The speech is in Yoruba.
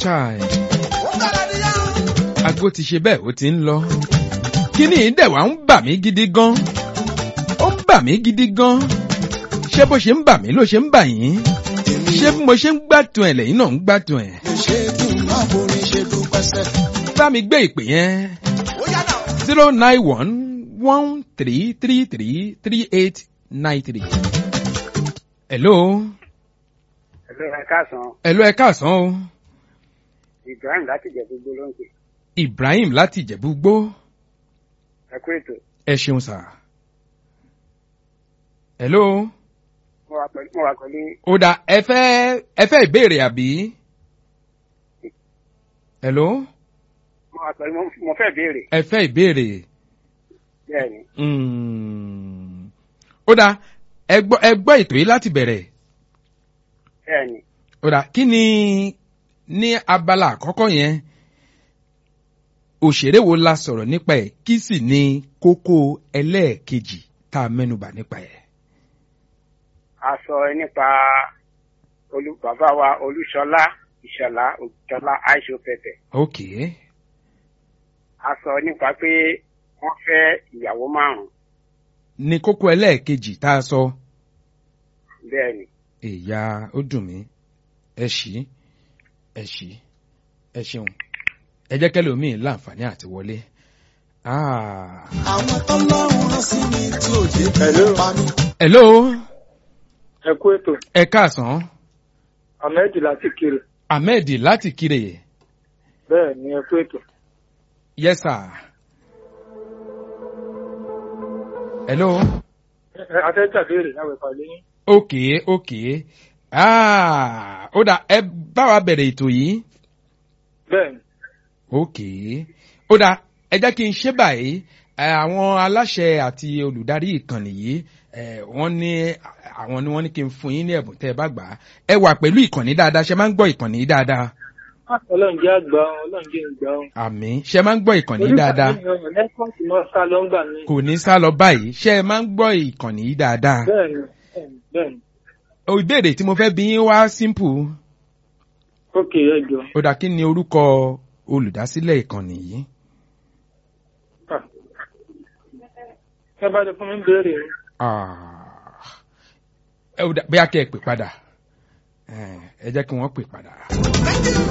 chai ago ti ṣe bẹ́ẹ̀ ó ti ń lọ kíní ìdẹ̀wà ń bà mí gidi gan ó ń bà mí gidi gan ṣé bó ṣe ń bà mí ló ṣe ń bà yín ṣé bí mo ṣe ń gbádùn ẹ̀ lẹ́yìn náà ń gbádùn ẹ̀ ṣé kí n má borí ṣe dúpẹ́ sẹ́. bá mi gbé ìpè yẹn zero nine one one three three three three eight nine three. hello Ẹ̀lọ́ ẹ káàsán, hello ẹ káàsán o Ibrahim láti jẹ gbogbo ló ń pè. Ibrahim láti Ìjẹ̀bú Gbó Ẹ kú ètò. ẹ ṣeun sà. hello Mo wà pẹ̀lú mo wà pẹ̀lú ó dà ẹ fẹ́ ẹ fẹ́ ìbéèrè àbí. hello mo wà pẹ̀lú mo fẹ́ béèrè. ẹ fẹ́ ìbéèrè. Bẹ́ẹ̀ni, Mm. ó dà ẹ gbọ́ ẹ gbọ́ ètò yìí láti bẹ̀rẹ̀. bẹ́ẹ̀ni. ó dà kí ni ní abala àkọ́kọ́ yẹn òṣèré wo la sọ̀rọ̀ nípa ẹ̀ kí sì ni kókó ẹlẹ́ẹ̀kejì tá a mẹ́nubà nípa ẹ̀. A sọ nípa olú bàbá wa Olúṣọlá Ìṣọ̀lá Òjọ́lá Aisho Pẹ̀pẹ̀. ok A sọ nípa pé wọ́n fẹ́ ìyàwó márùn-ún. ní kókó ẹlẹ́ẹ̀kejì tá a sọ Bẹ́ẹ̀ni. èyà ó dùn mí ẹ ṣí ẹ ṣí ẹ ṣeun ẹ jẹ́ kẹ́lẹ́ omi láǹfààní àti wọlé. Ah. àwọn tọ́lọ́run rán sí mi tí ò jẹ́ kí n pa mí. hello ẹ kú ètò ẹ káàsán ahmed láti kiri ahmed láti kire bẹ́ẹ̀ ni ẹ kú ètò yes sir. hello. Ẹ- atẹ́jà béèrè láwọn ẹ̀fà lẹ́yìn ok ok ah ó dà ẹ bá wa bẹ̀rẹ̀ ètò yìí bẹ́ẹ̀ ni ok ó dà ẹ jẹ́ kí n ṣe báyìí ẹ, àwọn aláṣẹ àti olùdarí ìkànnì yìí ẹ, wọ́n ní àwọn ni wọ́n ní kí n fún yín ní ẹ̀bùn tẹ́ ẹ bá gbà á ẹ wà pẹ̀lú ìkànnì dáadáa ṣe máa ń gbọ́ ìkànnì yìí dáadáa ọlọ́run jẹ́ àgbà ọlọ́run jẹ́ ìgbà ọ̀hún. àmì ṣe máa ń gbọ́ ìkànnì yìí dáadáa nẹ́tíwọ́ọ̀kì náà sá lọ ń gbà mí. kò ní sá lọ báyìí ṣe máa ń gbọ́ ìkànnì yìí dáadáa bẹ́ẹ̀ ni bẹ́ẹ̀ ni, bẹ́ẹ̀ ni o ìbéèrè tí mo fẹ́ bí yín wá simple ókè ẹ jọ ó dà kí ni orúkọ olùdásílẹ̀ ìkànnì yìí. Ah. ẹ bá lè fún mi béèrè ni. Ah. ẹ ò dà bóyá kẹ́ ẹ pè padà ẹ ẹ jẹ́ kí wọ́n pè padà.